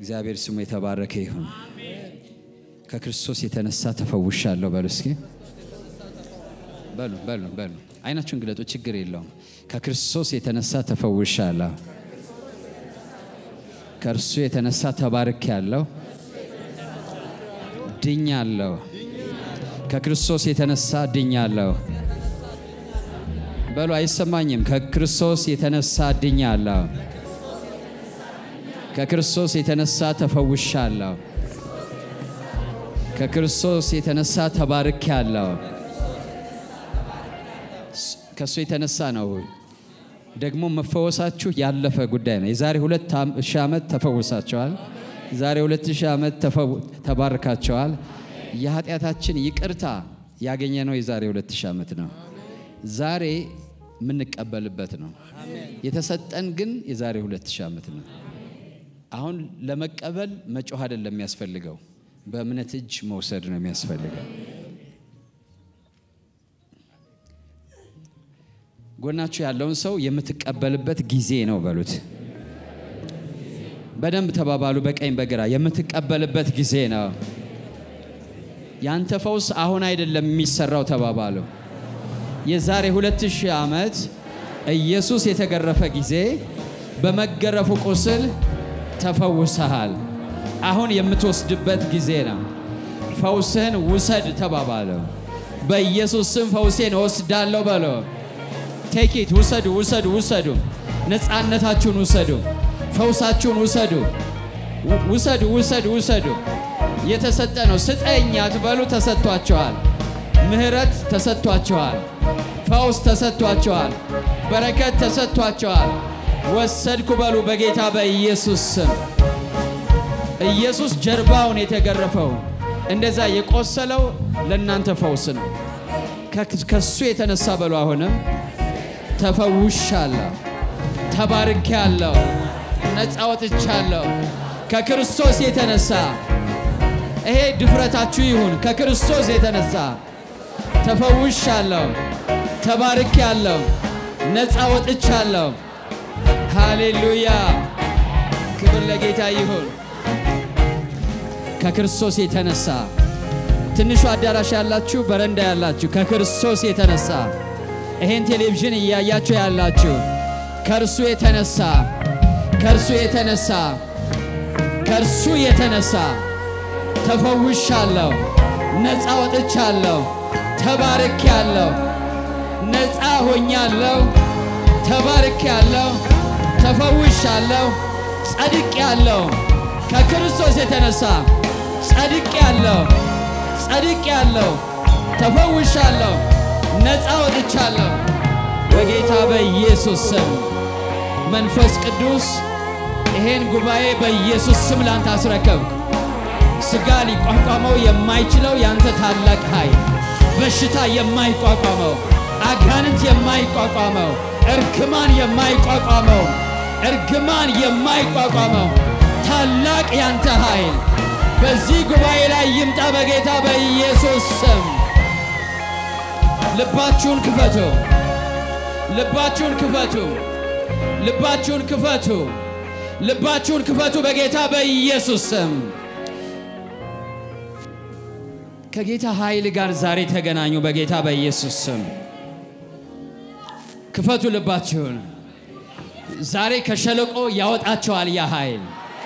እግዚአብሔር ስሙ የተባረከ ይሁን። ከክርስቶስ የተነሳ ተፈውሻለሁ በሉ እስኪ በሉ በሉ በሉ። አይናችሁን ግለጡ፣ ችግር የለውም። ከክርስቶስ የተነሳ ተፈውሻለሁ። ከእርሱ የተነሳ ተባርኬያለሁ፣ ድኛለሁ። ከክርስቶስ የተነሳ ድኛለሁ በሉ። አይሰማኝም። ከክርስቶስ የተነሳ ድኛለሁ። ከክርስቶስ የተነሳ ተፈውሻለሁ። ከክርስቶስ የተነሳ ተባርኬያለሁ። ከእሱ የተነሳ ነው። ደግሞ መፈወሳችሁ ያለፈ ጉዳይ ነው። የዛሬ ሁለት ሺህ ዓመት ተፈውሳቸዋል። የዛሬ ሁለት ሺህ ዓመት ተባርካቸዋል። የኃጢአታችን ይቅርታ ያገኘ ነው የዛሬ ሁለት ሺህ ዓመት ነው። ዛሬ የምንቀበልበት ነው። የተሰጠን ግን የዛሬ ሁለት ሺህ ዓመት ነው። አሁን ለመቀበል መጮህ አይደለም የሚያስፈልገው፣ በእምነት እጅ መውሰድ ነው የሚያስፈልገው። ጎናችሁ ያለውን ሰው የምትቀበልበት ጊዜ ነው በሉት። በደንብ ተባባሉ። በቀኝ በግራ የምትቀበልበት ጊዜ ነው። ያንተ ፈውስ አሁን አይደለም የሚሰራው ተባባሉ። የዛሬ ሁለት ሺህ ዓመት ኢየሱስ የተገረፈ ጊዜ በመገረፉ ቁስል ተፈውሰሃል። አሁን የምትወስድበት ጊዜ ነው። ፈውስህን ውሰድ ተባባለው። በኢየሱስ ስም ፈውሴን እወስዳለሁ በለው። ቴኪት ውሰዱ፣ ውሰዱ፣ ውሰዱ። ነፃነታችሁን ውሰዱ። ፈውሳችሁን ውሰዱ፣ ውሰዱ፣ ውሰዱ፣ ውሰዱ። የተሰጠ ነው። ስጠኝ አትበሉ። ተሰጥቷቸዋል። ምህረት ተሰጥቷቸዋል። ፈውስ ተሰጥቷቸዋል። በረከት ተሰጥቷቸዋል። ወሰድኩ በሉ በጌታ በኢየሱስ ስም። ኢየሱስ ጀርባውን የተገረፈው እንደዛ የቆሰለው ለእናንተ ፈውስ ነው። ከሱ የተነሳ በሉ አሁንም ተፈውሻለሁ፣ ተባርኬያለሁ፣ ነፃ ወጥቻለሁ። ከክርስቶስ የተነሳ ይሄ ድፍረታችሁ ይሁን። ከክርስቶስ የተነሳ ተፈውሻለሁ፣ ተባርኬያለሁ፣ ነፃ ወጥቻለሁ። ሃሌሉያ! ክብር ለጌታ ይሁን። ከክርስቶስ የተነሳ ትንሹ አዳራሽ ያላችሁ፣ በረንዳ ያላችሁ ከክርስቶስ የተነሳ ይሄን ቴሌቪዥን እያያችሁ ያላችሁ ከእርሱ የተነሳ ከእርሱ የተነሳ ከእርሱ የተነሳ ተፈውሻለሁ፣ ነፃ ወጥቻለሁ፣ ተባርኬያለሁ፣ ነፃ ሆኛለሁ፣ ተባርኬያለሁ፣ ተፈውሻለሁ፣ ጸድቄያለሁ። ከክርስቶስ የተነሳ ጸድቄያለሁ፣ ጸድቄያለሁ፣ ተፈውሻለሁ ነፃ ወጥቻለሁ። በጌታ በኢየሱስ ስም መንፈስ ቅዱስ ይሄን ጉባኤ በኢየሱስ ስም ላንተ አስረከብኩ። ሥጋ ሊቋቋመው የማይችለው ያንተ ታላቅ ኃይል፣ በሽታ የማይቋቋመው፣ አጋንንት የማይቋቋመው፣ እርግማን የማይቋቋመው፣ እርግማን የማይቋቋመው ታላቅ ያንተ ኃይል በዚህ ጉባኤ ላይ ይምጣ በጌታ በኢየሱስ ስም። ልባችሁን ክፈቱ። ልባችሁን ክፈቱ። ልባችሁን ክፈቱ። ልባችሁን ክፈቱ በጌታ በኢየሱስ ስም። ከጌታ ኃይል ጋር ዛሬ ተገናኙ በጌታ በኢየሱስ ስም። ክፈቱ ልባችሁን። ዛሬ ከሸለቆ ያወጣቸዋል ያ ኃይል።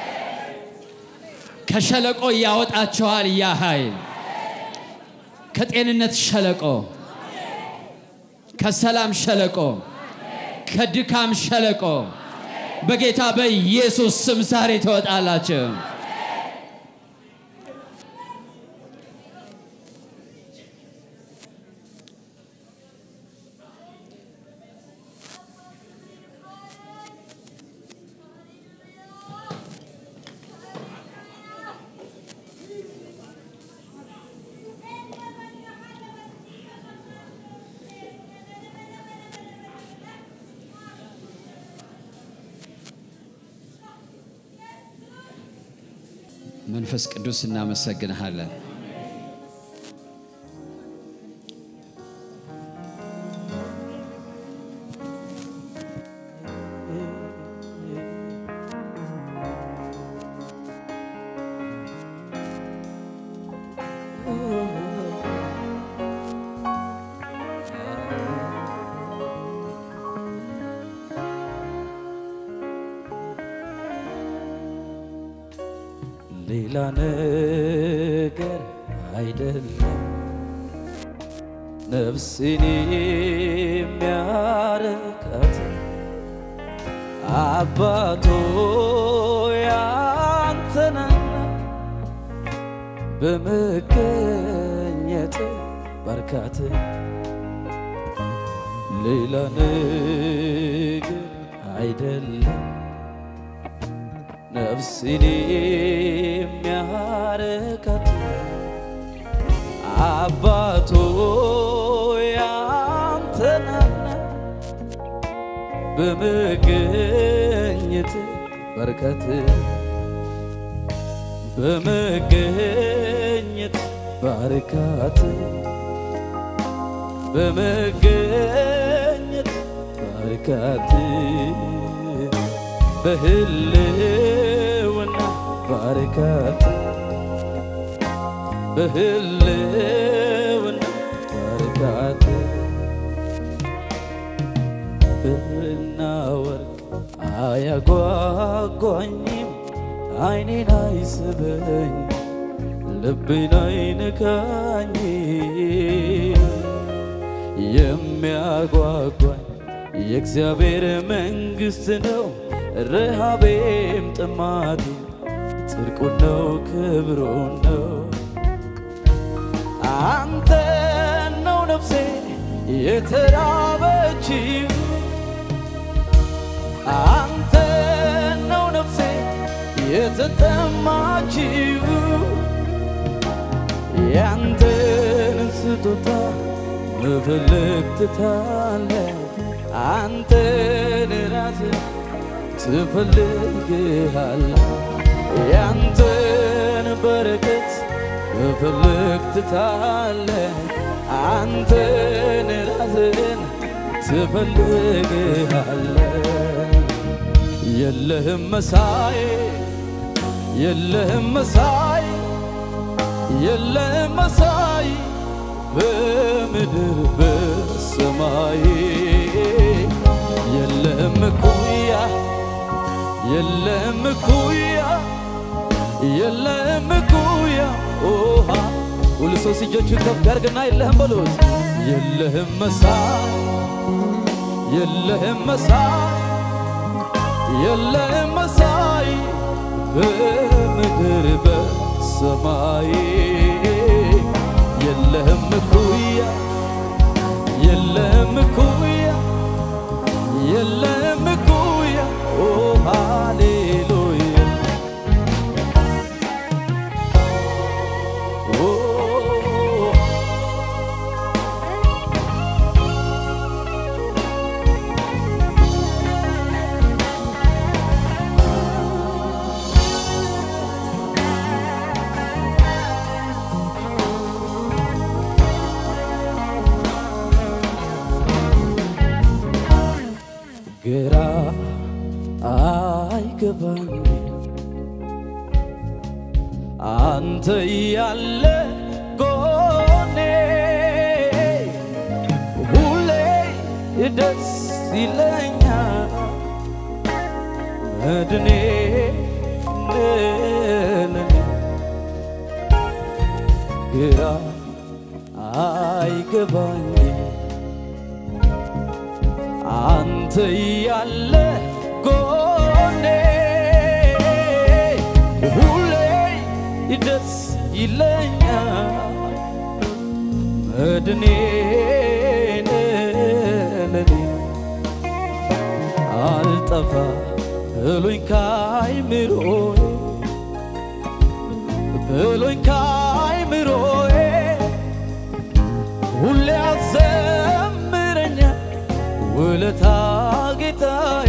ከሸለቆ ያወጣቸዋል ያ ኃይል። ከጤንነት ሸለቆ ከሰላም ሸለቆ ከድካም ሸለቆ በጌታ በኢየሱስ ስም ዛሬ ትወጣላችሁ። መንፈስ ቅዱስ እናመሰግንሃለን። ሌላ ነገር አይደለም ነፍሴን የሚያረካት አባቶ ያንተነና በመገኘት ባርካት ሌላ ነገር አይደለም ነፍሴን የሚያረካት አባቶ ያንተናና በመገኘት በረከት በመገኘት ባርካት በመገኘት ባርካት በህልውና ባርካት በህልውና ባርካት ብርና ወርቅ አያጓጓኝም አይኔን አይስበኝ ልቤን አይነካኝ የሚያጓጓኝ የእግዚአብሔር መንግሥት ነው ረሃቤም ጥማቴ ጽድቁን ነው ክብሩን ነው አንተ ነው ነፍሴ የተራበችው አንተ ነው ነፍሴ የተጠማችው ያንተን ስጦታ መፈለግ ትታለህ አንተን ራስህ ትፈልግሃለህ ያንተን በረከት መፈለግ ትታለህ አንተን ራስህን ትፈልግሃለህ የለህም መሳይ የለህም መሳይ የለህም መሳይ በምድር በሰማይ የለህም እኩያ የለህም እኩያ የለህም እኩያ ኦሃ ሁሉ ሰው እጆቹን ከፍ ያርግና የለህም በሉት የለህም መሳይ የለህም መሳይ የለህም መሳይ በምድር በሰማይ የለህም እኩያ የለህም እኩያ የለህም እኩያ ኦ ሃሌሉያ ኦ ግራ አይገባኝ አንተ ያለ ጎኔ ሁሌ ደስ ይለኛል መድኔ ለኔ ግራ አይገባኝ አንተ ያለ ጎኔ ሁሌ ደስ ይለኛል መድኔ ለኔ አልጠፋ ብሎኝ ካይምሮዬ ብሎኝ ካይምሮዬ ሁሌ ያዘምረኛል ውለታ ጌታዬ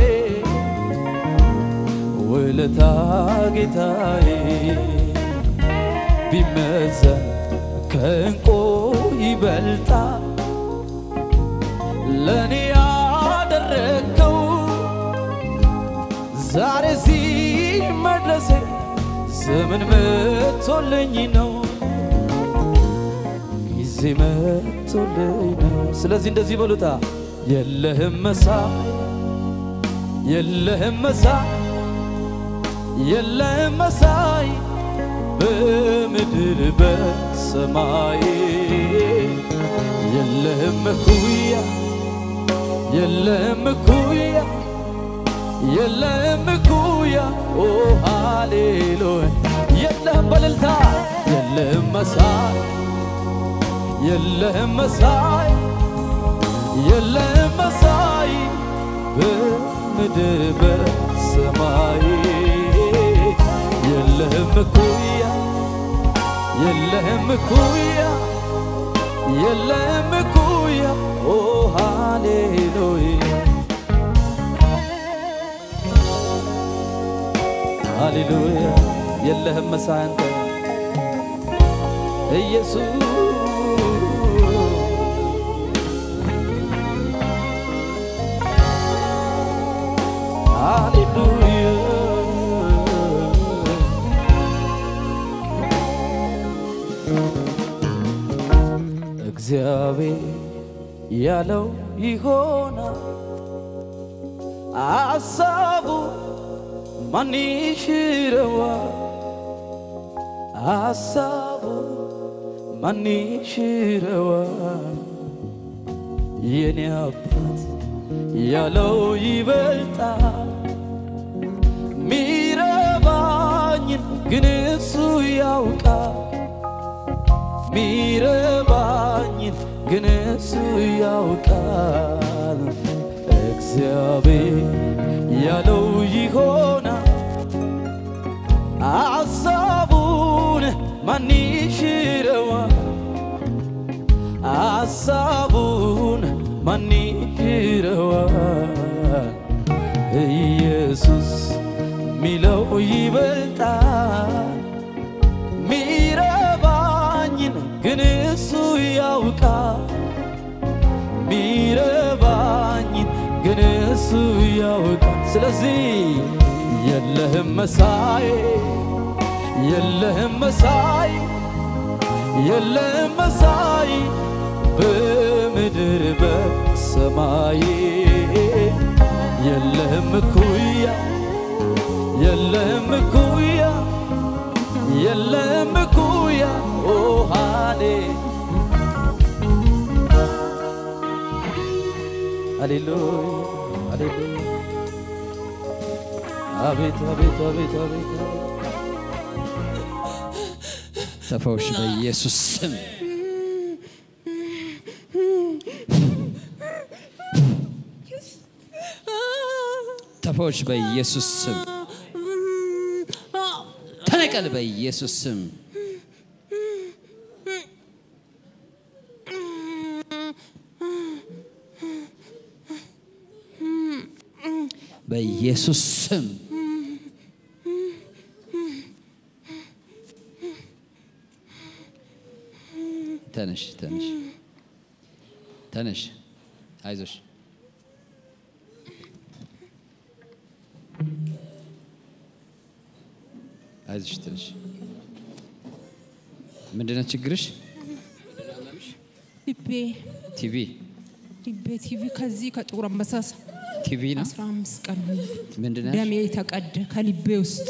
ውለታ ጌታዬ ቢመዘን ከእንቁ ይበልጣል ለእኔ ያደረግከው ዛሬ እዚህ መድረሴ ዘመን መቶልኝ ነው ጊዜ መቶልኝ ነው። ስለዚህ እንደዚህ በሉታ የለህም መሳይ የለህም መሳይ የለህም መሳይ በምድር በሰማይ የለህም እኩያ የለህም እኩያ የለህም እኩያ ኦ ሃሌሉያ የለህም በልልታ የለህም መሳይ የለህም መሳይ የለህም መሳይ በምድር በሰማይ የለህም እኩያ የለህም እኩያ የለህም እኩያ ኦ ሃሌሉያ ሃሌሉያ የለህም መሳይ አንተ ኢየሱስ እግዚአብሔር ያለው ይሆናል፣ አሳቡ ማን ይሽረዋል? አሳቡ ማን ይሽረዋል? የኔ አባት ያለው ይበልጣል ሚረባኝን ግን እሱ ያውቃል ሚረባኝን ግን እሱ ያውቃል እግዚአብሔር ያለው ይሆናል አሳቡን ማን ይሽረዋል አሳቡን ማን ይሽረዋል ኢየሱስ ሚለው ይበልጣል ሚረባኝን ግን እሱ ያውቃል ሚረባኝን ግን እሱ ያውቃል ስለዚህ የለህም መሳይ የለህም መሳይ የለህም መሳይ በምድር በሰማይ የለህም እኩያ የለህም እኩያ የለህም እኩያ ኦ ሃሌ ሃሌሉያ ሃሌሉያ አቤት አቤት አቤት አቤት ተፈውሽ በኢየሱስ ስም ተፈውሽ በኢየሱስ ስም ተነቀል በኢየሱስ ስም በኢየሱስ ስም ተነሽ ተነሽ ተነሽ አይዞሽ አይዞሽ ትንሽ ምንድነው ችግርሽ? ልቤ ቲቪ ልቤ ቲቪ ከዚህ ከጥቁር አንበሳ ቲቪ ነው። አስራ አምስት ቀን ምንድን ደሜ ተቀደ ከልቤ ውስጥ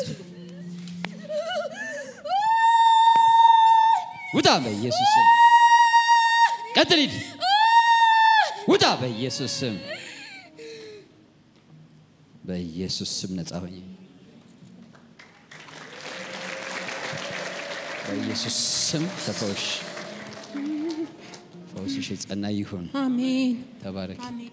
ውጣ በኢየሱስ ስም። ቀጥል ሂድ። ውጣ በኢየሱስ ስም። በኢየሱስ ስም ነጻ ሆኜ በኢየሱስ ስም ተፈውሽ። ፈውስሽ የጸና ይሁን። አሜን ተባረክ። አሜን።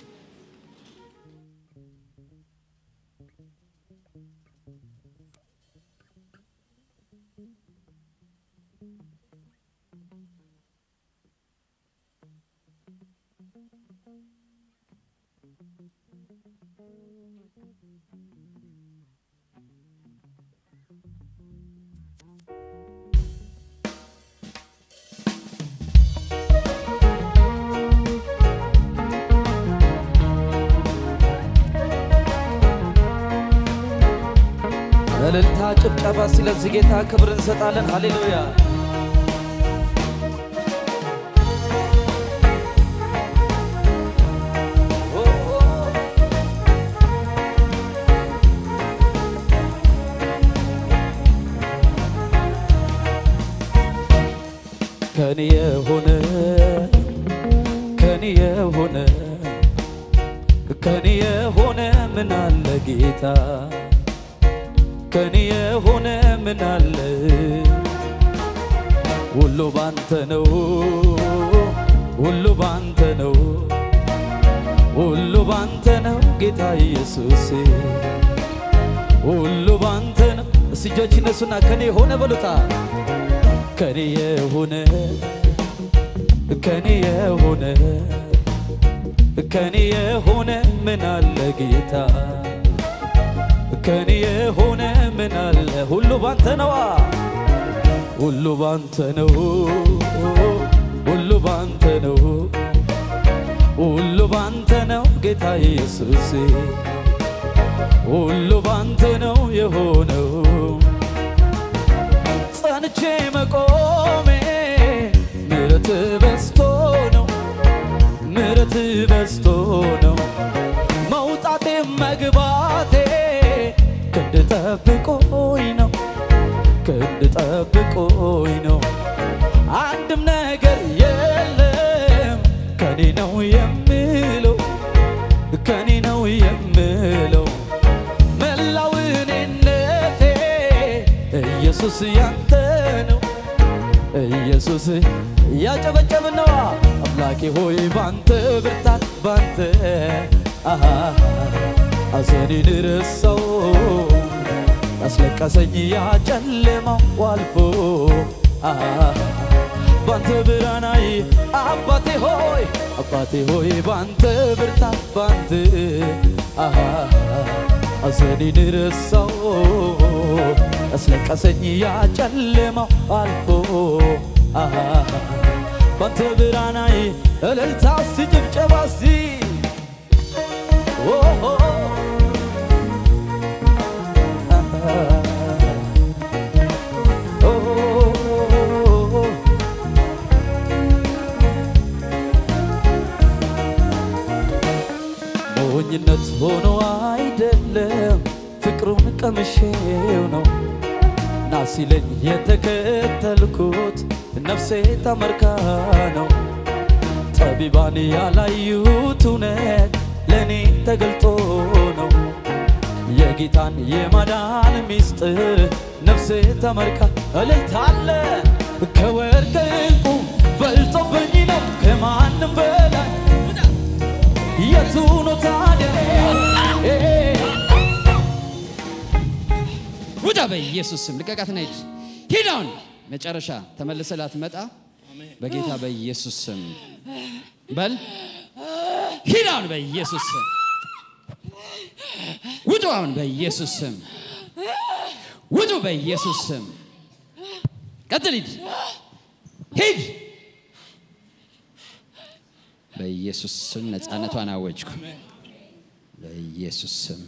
እልልታ፣ ጭብጨባ። ስለዚህ ጌታ ክብር እንሰጣለን። ሃሌሉያ ከኔ የሆነ ከኔ የሆነ ከኔ የሆነ ምን አለ ጌታ ከኔ የሆነ ምን አለ ሁሉ ባንተ ነው ሁሉ ባንተ ነው ሁሉ ባንተ ነው ጌታ ኢየሱስ ሁሉ ባንተ ነው እስቲ እጆች እነሱና ከኔ የሆነ በሉታ ከኔ የሆነ ከኔ የሆነ ከኔ የሆነ ምን አለ ጌታ ከኔ የሆነ ምን አለ ሁሉ ባንተ ነዋ ሁሉ ባንተ ነው ሁሉ ባንተ ነው ሁሉ ባንተ ነው ጌታ ኢየሱስ ሁሉ ባንተ ነው የሆነው ጸንቼ መቆሜ ምረት በስቶ ነው ምረት በስቶ ነው መውጣቴ መግባቴ ክንድ ጠብቆኝ ነው ክንድ ጠብቆኝ ነው አንድም ነገር የለም ከኔ ነው የምለው ከኔ ነው የምለው መላው እኔነቴ ኢየሱስ ያንተ ነው ኢየሱስ ያጨበጨብን ነዋ አምላኬ ሆይ ባንተ ብርታት ባንተ አሃ አዘኔን ረሳው ያስለቀሰኝ ያጨለማው አልፎ አሃ ባንተ ብርሃናይ አባቴ ሆይ አባቴ ሆይ ባንተ ብርታት ባንተ አሃ አዘኔን ረሳው ያስለቀሰኝ ያጨለማው አልፎ አሃ ባንተ ብርሃናይ እልልታ ሲ ጭብጨባ ሲ ሞኝነት ሆኖ አይደለም ፍቅሩን ቀምሼው ነው ና ሲለኝ የተከተልኩት ነፍሴ ተመርካ ነው ጠቢባን ያላዩት እውነት ለእኔ ተገልጦ ነው የጌታን የማዳን ሚስጥር ነፍሴ ተመርካ እልልታለ ከወርቅ ዕንቁ በልጦብኝ ነው ከማንም በላይ የቱ ነው ታዲያ ውጣ በኢየሱስ ስም ልቀቃትና ሂድ ሂድ አሁን መጨረሻ ተመልሰ ላትመጣ በጌታ በኢየሱስ ስም በል ሂድ አሁን በኢየሱስ ስም ውጡ አሁን በኢየሱስ ስም ውጡ በኢየሱስ ስም ቀጥል ሂድ ሂድ በኢየሱስ ስም ነፃነቷን አወጅኩ በኢየሱስ ስም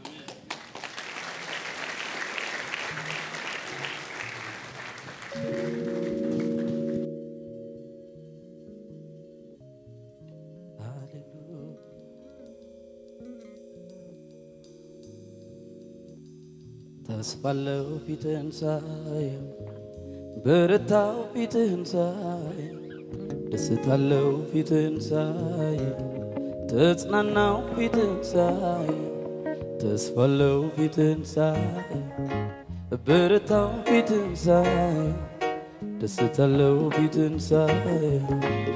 ተስፋለው ፊትህን ሳየው በረታው ፊትህን ሳየው ደስታለው ፊትህን ሳየው ተጽናናው ፊትህን ሳየው ተስፋለው ፊትህን ሳየው በረታው ፊትህን ሳየው ደስታለው ፊትህን ሳየው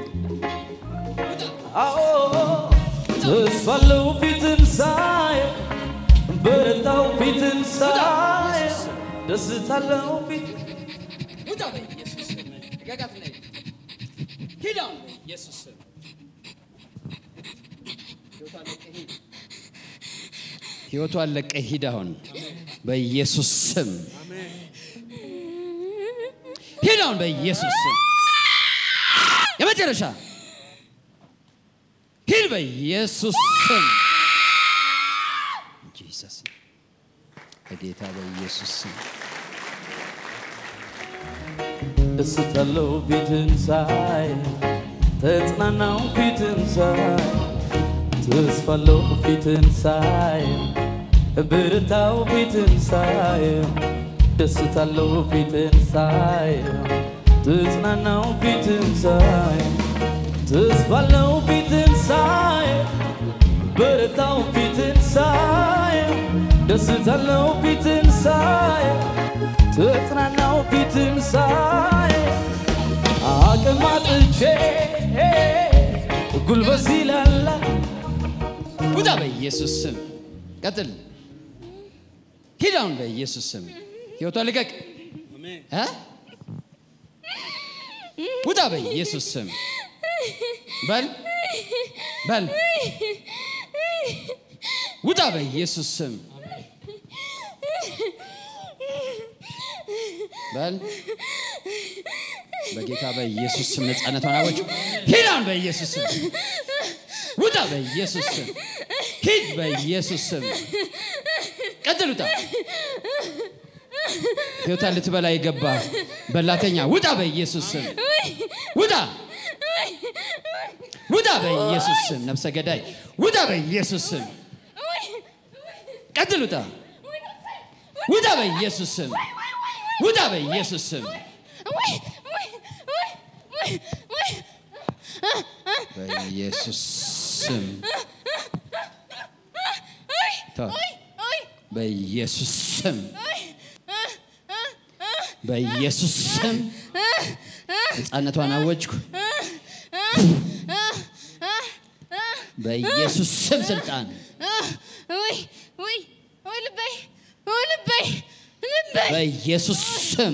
አዎ ተስፋለው ፊትህን ሳየው በረታው ፊትን ሳይ ደስታለው ፊት ውጣ በኢየሱስ ስም ልቀቃትና ሂድ ሂድ አሁን በኢየሱስ ስም ህይወቷን ለቀህ ሂድ አሁን በኢየሱስ ስም ሂድ አሁን በኢየሱስ ስም የመጨረሻ ሂድ በኢየሱስ ስም ጂሰስ በጌታ በኢየሱስ ስም ደስታለው ፊትን ሳይ ተጽናናው ፊትን ሳይ ተስፋለው ፊትን ሳይ ብርታው ፊትን ሳይ ደስታለው ፊትን ሳይ ትጽናናው ፊትን ሳይ ተስፋለው ፊትን ሳይ በረታው ፊትን ሳይ ደስታለው ፊትን ሳይ ተጽናናው ፊትን ሳይ አቅም አጥቼ ጉልበት ሲላላ ውጣ በኢየሱስ ስም። ቀጥል። ሂድ አሁን በኢየሱስ ስም። ህይወቷ ልቀቅ። እ? ውጣ በኢየሱስ ስም። በል በል ውጣ በኢየሱስ ስም። በል በጌታ በኢየሱስ ስም ነፃነቷን አወጅ። ሂድ አሁን በኢየሱስ ስም። ውጣ በኢየሱስ ስም። ሂድ በኢየሱስ ስም። ቀጥል ውጣ። ህይወቷን ልትበላ የገባ በላተኛ ውጣ በኢየሱስ ስም። ውጣ ውጣ በኢየሱስ ስም። ነፍሰ ገዳይ ውጣ በኢየሱስ ስም። ቀጥል ውጣ ውጣ በኢየሱስ ስም። ውጣ በኢየሱስ ስም። በኢየሱስ ስም ተው። በኢየሱስ ስም በኢየሱስ ስም ነፃነቷን አወጅኩ። በኢየሱስ ስም ስልጣን በኢየሱስ ስም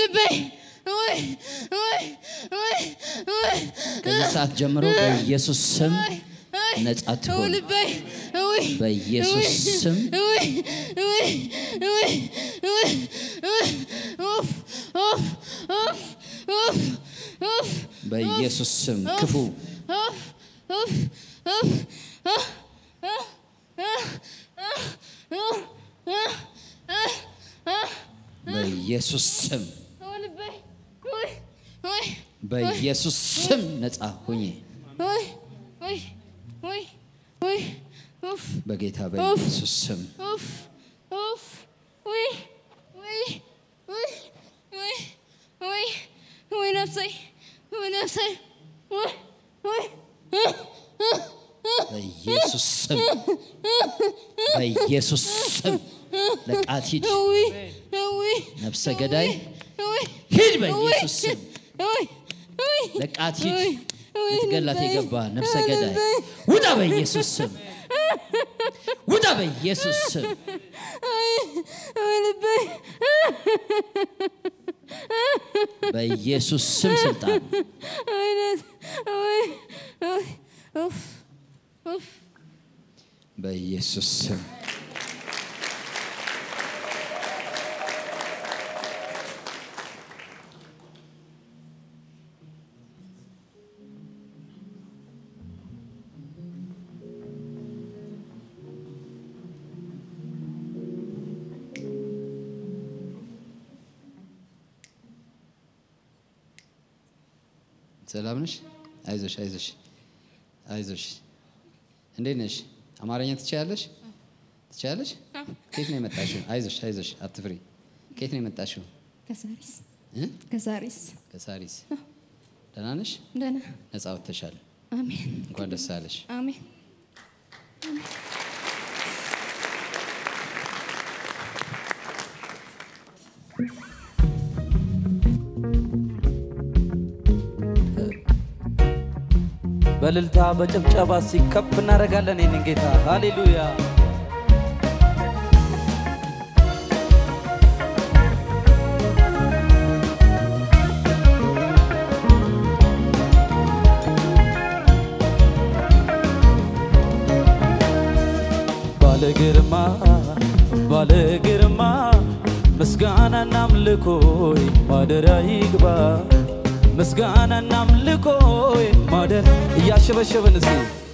ከዚህ ሰዓት ጀምሮ በኢየሱስ ስም ነጻ ትሆን። በኢየሱስ ስም በኢየሱስ ስም ክፉ በኢየሱስ ስም በኢየሱስ ስም ነጻ ሁኜ በጌታ በኢየሱስ ስም በኢየሱስ ስም በኢየሱስ ስም ለቃት ሂድ፣ ነፍሰ ገዳይ ሂድ፣ በኢየሱስ ስም ለቃት ሂድ። ልትገላት የገባ ነፍሰ ገዳይ ውጣ፣ በኢየሱስ ስም ውጣ፣ በኢየሱስ ስም በኢየሱስ ስም ስልጣን በኢየሱስ ስም ሰላም ነሽ? አይዞሽ አይዞሽ አይዞሽ። እንዴት ነሽ? አማርኛ ትችያለሽ? ትችያለሽ? ከየት ነው የመጣሽው? አይዞሽ አይዞሽ፣ አትፍሪ። ከየት ነው የመጣሽው? ከሳሪስ እ? ከሳሪስ ከሳሪስ። ደህና ነሽ? ደህና ነፃ ወጥተሻል። አሜን እንኳን ደስ አለሽ። አሜን በልልታ በጭብጨባ ሲከፍ እናደርጋለን ይህንን ጌታ ሃሌሉያ ባለ ግርማ ባለ ግርማ ምስጋናና አምልኮይ ማደሪያ ይግባ ምስጋናና አምልኮይ ማደር እያሸበሸብን እስኪ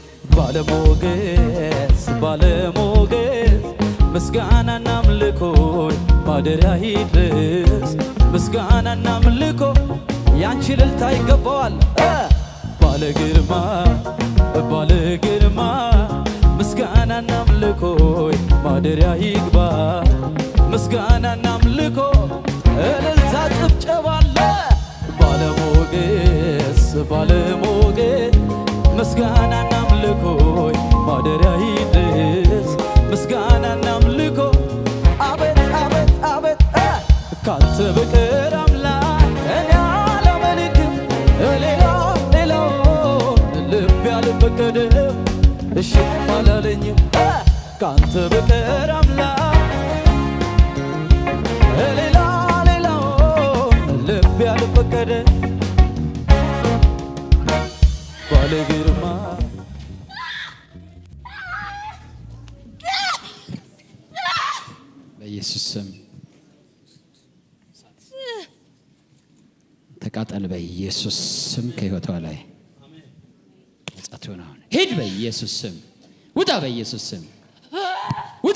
ባለሞገስ ባለሞገስ ምስጋናና አምልኮይ ማደሪያ ይድረስ ምስጋናና አምልኮ ያንቺ ልልታ ይገባዋል እ ባለ ግርማ ባለ ግርማ ምስጋናና አምልኮይ ማደሪያ ይግባ ምስጋናና አምልኮ እልልታ ጭብጨባ አለ ባለ ባለሞገድ ምስጋናና አምልኮይ ማደሪያ ይድረስ ምስጋናና አምልኮ አቤት አቤት አቤት እ ካንተ በቀር አምላክ እኔ አላመልክም ሌላ ሌላው ልብ ያልፈቀደም እሺ አላለኝም እ ካንተ በቀር አምላክ ሌላ ሌላው ልብ ያልፈቀደ ባለ ግርማ በኢየሱስ ስም ተቃጠል። በኢየሱስ ስም ከህይወቷ ላይ ነጻት ሆነ። አሁን ሂድ። በኢየሱስ ስም ውጣ። በኢየሱስ ስም ውጣ።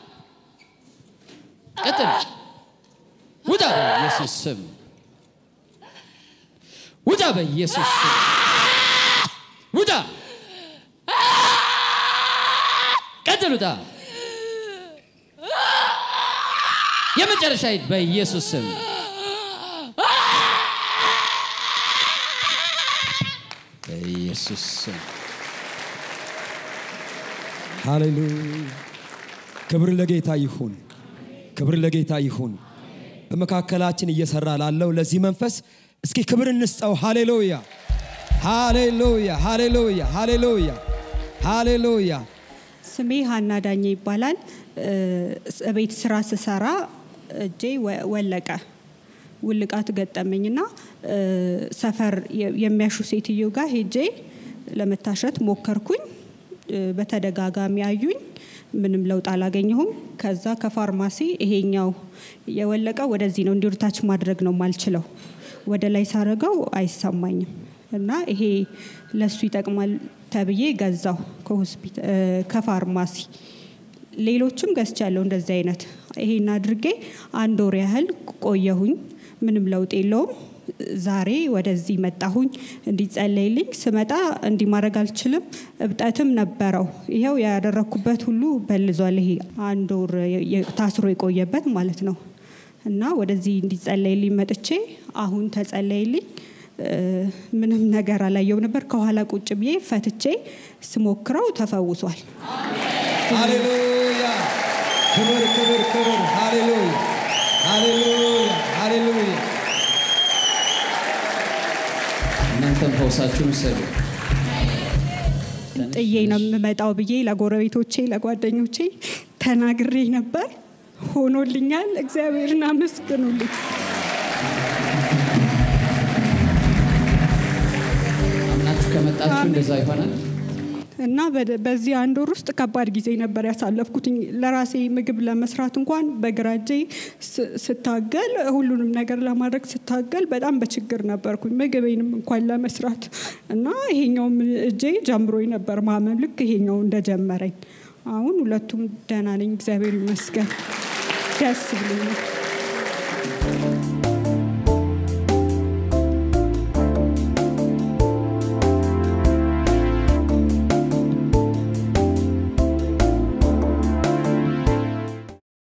ቀጥል። ውጣ። በኢየሱስ ስም ውጣ። በኢየሱስ ስም ውጣ። ቀጥል። ውጣ። የመጨረሻ ሂድ። በኢየሱስ ስም በኢየሱስ ስም ሃሌሉያ ክብር ለጌታ ይሁን ክብር ለጌታ ይሁን በመካከላችን እየሰራ ላለው ለዚህ መንፈስ እስኪ ክብር እንስጠው ሃሌሉያ ሃሌሉያ ሃሌሉያ ሃሌሉያ ሃሌሉያ ስሜ ሀና ዳኘ ይባላል። እ ቤት ስራ ስሰራ እጄ ወ- ወለቀ። ውልቃት ገጠመኝና እ ሰፈር የ- የሚያሹ ሴትዮ ጋር ሄጄ ለመታሸት ሞከርኩኝ። እ በተደጋጋሚ አዩኝ። ምንም ለውጥ አላገኘሁም። ከዛ ከፋርማሲ ይሄኛው የወለቀው ወደዚህ ነው እንዲወርታች ማድረግ ነው ማልችለው። ወደ ላይ ሳረገው አይሰማኝም እና ይሄ ለሱ ይጠቅማል ተብዬ ገዛው ከሆስፒታ- እ ከፋርማሲ ሌሎችም ገዝቻለሁ እንደዚህ አይነት ይሄን አድርጌ አንድ ወር ያህል ቆየሁኝ። ምንም ለውጥ የለውም። ዛሬ ወደዚህ መጣሁኝ እንዲጸለይልኝ። ስመጣ እንዲህ ማድረግ አልችልም። እብጠትም ነበረው። ይኸው ያደረግኩበት ሁሉ በልዟል። ይሄ አንድ ወር የ- የ- ታስሮ የቆየበት ማለት ነው እና ወደዚህ እንዲጸለይልኝ መጥቼ አሁን ተጸለይልኝ። እ፣ ምንም ነገር አላየው ነበር። ከኋላ ቁጭ ብዬ ፈትቼ ስሞክረው ተፈውሷል። ሃሌሉያ ክብር ክብር ክብር ሃሌሉያ ሃሌሉያ ሃሌሉያ እናንተም ፈውሳችሁን ውሰዱ። ጥዬ ነው የምመጣው ብዬ ለጎረቤቶቼ ለጓደኞቼ ተናግሬ ነበር። ሆኖልኛል። እግዚአብሔርን አመስግኑልኝ። አምናችሁ ከመጣችሁ እንደዛ ይሆናል። እና በደ- በዚህ አንድ ወር ውስጥ ከባድ ጊዜ ነበር ያሳለፍኩትኝ። ለራሴ ምግብ ለመስራት እንኳን በግራ እጄ ስ- ስታገል ሁሉንም ነገር ለማድረግ ስታገል በጣም በችግር ነበርኩኝ ምግቤንም እንኳን ለመስራት እና ይሄኛውም እጄ ጀምሮኝ ነበር ማመም ልክ ይሄኛው እንደጀመረኝ። አሁን ሁለቱም ደህና ነኝ፣ እግዚአብሔር ይመስገን። ደስ ብሎኛል።